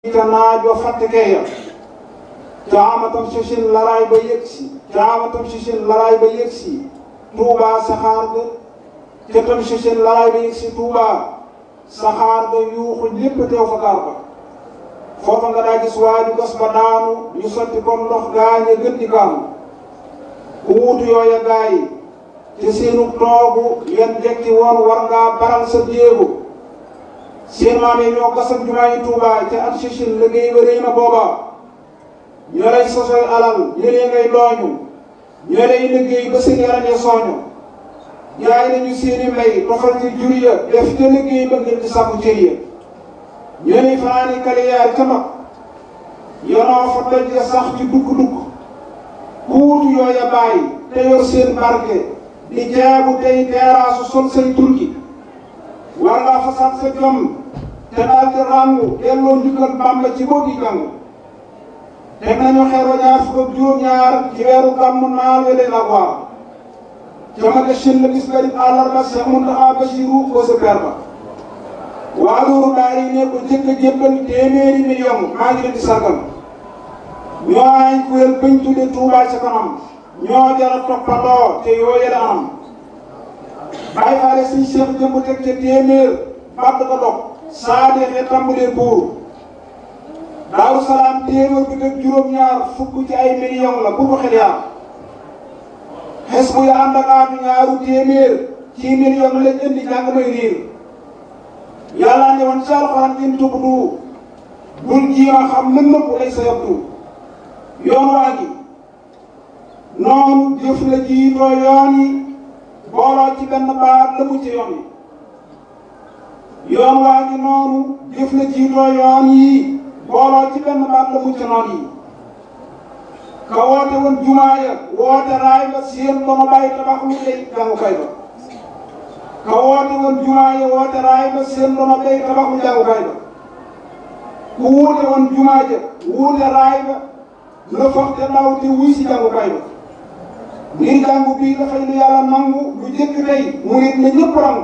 ca naajo fattekeeya caamatam sisin laraay ba yegsi caamatam sisin laraay ba yegsi tuubaa saxaar ga ca tam sisin laraay ba yegsi tuubaa saxaar ga yuuxu lépp teew fa gaar ba foofa nga daa gis waaju gas ba daanu ñu sotti ko ndox gaañe gën di gaanu ku wuutu yooya gaay ci seenu toogu yan jekki woon war ngaa baral sa jéego seen maam yi ñoo gasam jumaa yi Tuubaa ca at sisin liggéey ba rëy na booba ñoo lay sosoy alal ñëlee ngay dooñu ñoo lay liggéey ba seen yaram ya sooñu jaay nañu seeni mbay tofal ci jur ya def ca liggéey ba ngir di sàkku cër ya ñoo lay fanaani kaliyaar ca mag yonoo fa doj ya sax ci dugg-dugg kuutu yooya bàyyi te yor seen barke di jaabu tey teeraasu sol say turki war ngaa fasaat sa jom te daal di ràngu delloo njukkal Bàmba ci boo gi jàng teg nañu xeer wa ñaar fukk ak juróom-ñaar ci weeru gàmmu naal wele la waar ca ma de shin la bis bari àllarba Cheikh Mountakha Bassirou ko sa per ba waa loolu daal yi ne ko jëkk a jébbal téeméeri million maa ngi leen di sargal ñoo ay kuréel bañ tudde Touba ca kanam ñoo jara toppandoo te yooye la am bàyyi faale suñ Cheikh jëmb teg ca téeméer bàtt ko dog saa deexee tàmbalee buur daaru salaam téeméer bi teg juróom-ñaar fukk ci ay million la bu ko xel yaa xes bu ya ànd ak aatu ñaaru téeméer ci million lañ indi jàng may riir yàlla ne woon ci alxuraan in tubdu bul jiima xam lën nëpp lay sa yabdu yoon waa gi noonu jëf la jiitoo yoon yi booloo ci benn baat la mu ci yoon yi yoon waa ngi noonu jëf la jiitoo yoon yi booloo ci benn baat la mu ci noon yi ka woote woon jumaa ya woote raay ba seen dono bàyyi tabax lu tey jàngukaay ba ka woote woon jumaa ya woote raay ba seen dono bàyyi tabax lu jàngukaay ba ku wuute woon jumaa ja wuute raay ba la foog te daw te wuy si jàngukaay ba ngir jàngu bii dafay lu yàlla nangu lu jëkk tey mu nit ne ñëpp rangu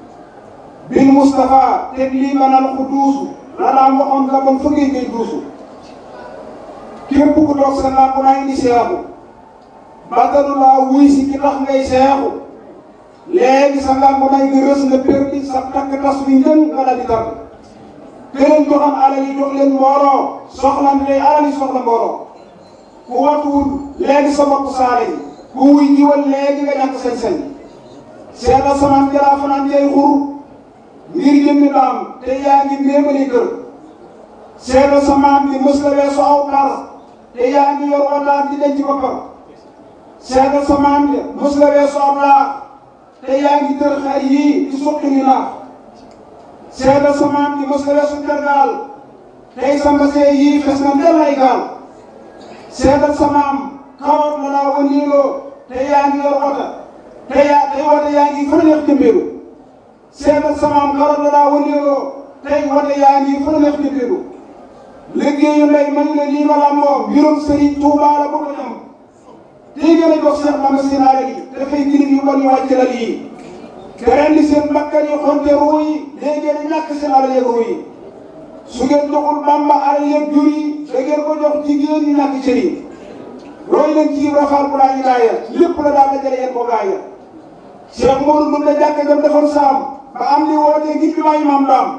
bil Moustapha teg lii manal ku duusu la daan waxoon nga bon fëggee ngay duusu képp ku toog sa làmp naa indi seexu bàttalu laa wuy si ki tax ngay seexu léegi sa làmp naa nga rës nga perdi sa takk tas wi njën nga daal di tàgg këleen joxam alal yi jox leen mbooloo soxlante tey alal yi soxla mbooloo ku watuwul léegi sa bopp saale yi ku wuy jiwal léegi nga ñàkk sañ-sañ seetal samaan jalaa fanaan jay xur ngir jëmmi daam te yaa ngi méemali kër seetal samaan bi mës la weesu aw par te yaa ngi yor wataat di denc boppam seetal samaan bi mës la weesu aw laax te yaa ngi tër xar yii di suqi ni naax seetal samaan bi mës la weesu tergaal tey sa mbasee yii fes na ndel ay gaal seetal samaam kawar la daa wëndeeloo te yaa ngi yor wota te yaa tey wota yaa ngi fa neex jëmbeelu seetal samaam kawar la daa wëndeeloo tey wota yaa ngi fa neex jëmbeelu liggéeyu ndey man la lii ma làmboo mbirum Sëriñ Tuubaa la bëgg a ñam tey gën a jox Seex Bamba seen alal yi dafay gën yu bon yu wàcc la lii te ren di seen bakkan yi xonte ruu yi léegi ngeen ñàkk seen alal yeeg ruu yi su ngeen joxul Bamba alal yeeg jur yi da ngeen ko jox jigéen ñi ñàkk cër yi roy leen ci rafaal bu laa ilaaya lépp la daal dajale yéen ko gaaya Cheikh Modou mën na jàkk jam defoon saam ba am li wootee ngir bi maayi maam daam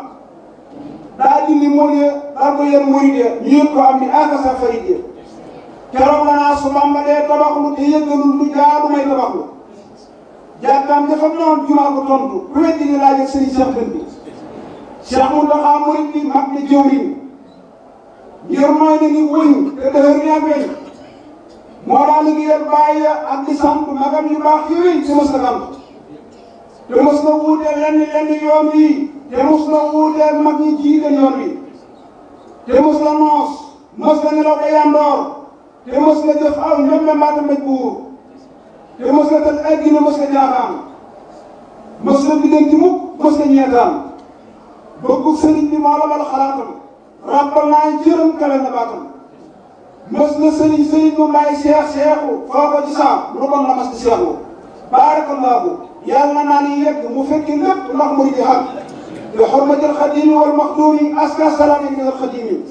daa dindi mool ya daal ko yéen murid ya ñu yëg ko am ni aka sa farid ya keroog la naa su Bamba dee tabaxlu te yëggalul lu jaadu may tabaxlu jàkkaam dafa noon jumaa ko tontu ku weddi ni laaj ak sëriñ Cheikh Dënd bi Cheikh Mountakha murid bi mag ni jëwriñ ngir mooy na ni wëñ te dëhër ni ak weñ moo daal liggéeyal bàyyi ak di sant magam yu baax yooyu te mos na gant te mos na wuuteel lenn lenn yoon wi te mos na wuuteel mag ñi jiite yoon wi te mos la noos mos la nelaw ba yandoor te mos la jëf aw ñoom mbaata mbéj buur te mos la tëj ay gine mos la jaaxaan mos la biddanti mukk mos la ñeetaan bëggu sëriñ bi moo la mal xalaatam rappal naa jërëm kawe na baatam mës na sëriñ sëriñ mu may seex seexu foo ko ci saam lu bon la mas di seexu baarakallaahu yàlla naa ni yegg mu fekki lépp ndax murid yi xam bi xormatil xadimi wal maxduumi aska salaami min al xadimi